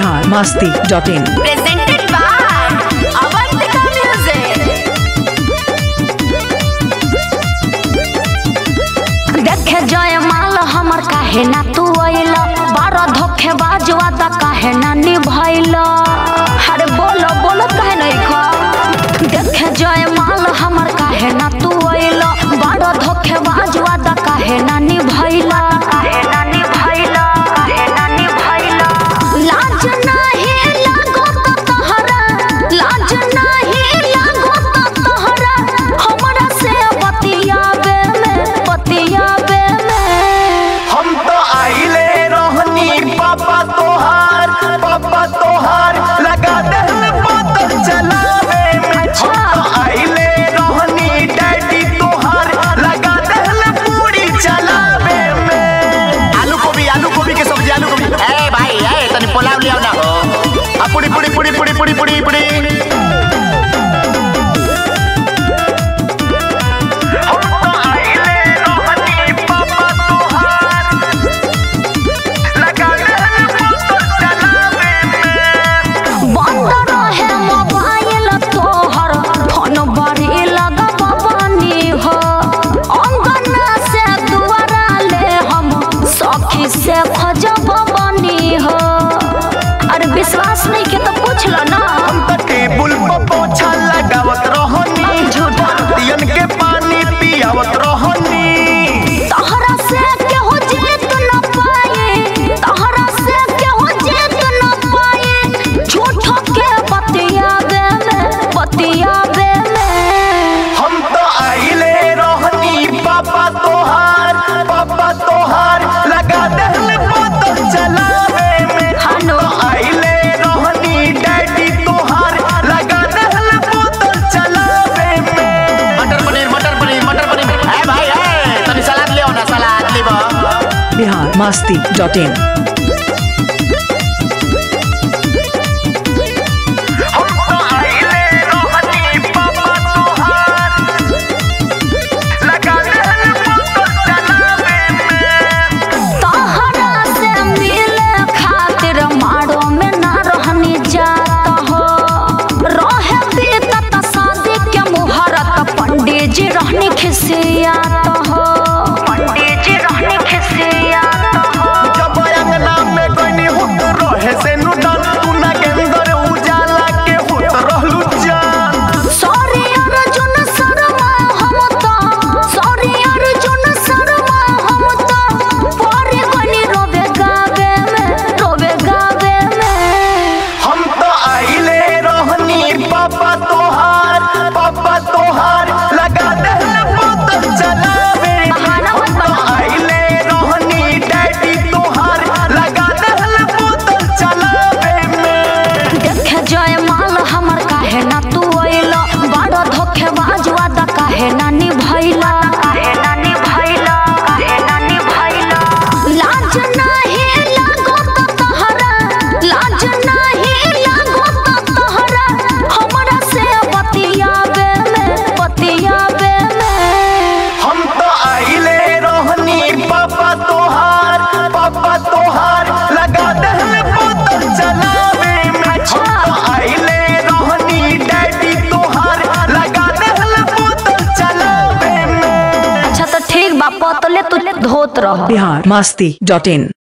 Bihar Masti dot in presented by Avantika Music. देखे जय माल हमर काहे ना तू अइल बारह धोखेबाज वादा काहे ना निभैल अरे बोलो बोलो काहे नहीं खा देखे जय माल हमर काहे ना तू अइल बारह धोखेबाज वादा काहे ना निभैल काहे ना निभैल काहे ना निभैल लाज नाही लागो त तोहरा लाज नाही लागो त तोहरा हमरा से बतियाबे में बतियाबे में हम तो आइले रहनी पापा तोहार पापा तोहार लगा दहल बोतल चलावे में अच्छा। हम तो आइले रहनी डैडी तोहार लगा दहल पूरी चलावे में आलू गोभी आलू गोभी के सब्जी आलू गोभी ए भाई ए तनी पुलाव लियाओ ना हो आ पुड़ी पुड़ी पुड़ी पुड़ी पुड़ी पुड़ी पुड़ी हम तो आइले रहनी पापा तोहार लगा दहल बोतल चलावे में बंद रहे मोबाइल तोहर फोन बड़ी लगबनी हो अंगना से दुआरा ले हम सखी से खजब बनी हो अरे विश्वास नहीं के तो पूछ लो ना हम तो टेबुल पर पोछा लगावत रहनी झूठा। दियन के पानी पियावत रहनी तहरा से केहू जीत न पाए तहरा से केहू जीत न पाए झूठो के बतियाबे में बतियाबे में हम तो आइले रहनी पापा तोहार पापा तोहार लगा दहल बोतल चलावे में हम हनो। तो आइले रहनी डैडी तोहार लगा दहल बोतल चलावे में मटर पनीर मटर पनीर मटर पनीर ए भाई ए तनी सलाद ले ना सलाद लेबो बिहार मस्ती डॉट इन हम तो आइले रहनी पापा तोहार लगा दहल बोतल चलावे में तहरा से मिले खातिर मारो में ना रहनी जात हो रहे बीतत शादी के मुहूर्त पंडित जी रहनी खिसियात हो पंडित जी रहनी खिसियात हो जब अंगना में गनी हुत रहे से नुडन तू ना गेंदर उजाला के हुत रहलू जान सॉरी अर्जुन शर्मा हम तो सॉरी अर्जुन शर्मा हम तो परे गनी रोबे गावे में रोबे गावे में हम तो आइले रहनी पापा तोहार पापा तोहार लगा दहल बोतल चलावे बहाना हम मत तो बनाओ। आइले रहनी डैडी तोहार लगा दहल बोतल चलावे में देखे जय माल हमर काहे ना तू अइल बड़ धोखेबाज वादा काहे ना निभैल काहे ना निभैल काहे ना निभैल लाज नाही लागो त तोहरा लाज नाही लागो त तोहरा हमरा से बतियाबे में बतियाबे में हम तो आइले रहनी पापा तोहार पापा तोहार लगा दहल बोतल चलावे में अच्छा। हम तो आइले रहनी डैडी तोहार लगा दहल बोतल चलावे में अच्छा तो ठीक बा पतले तू धोत रह बिहार मस्ती डॉट इन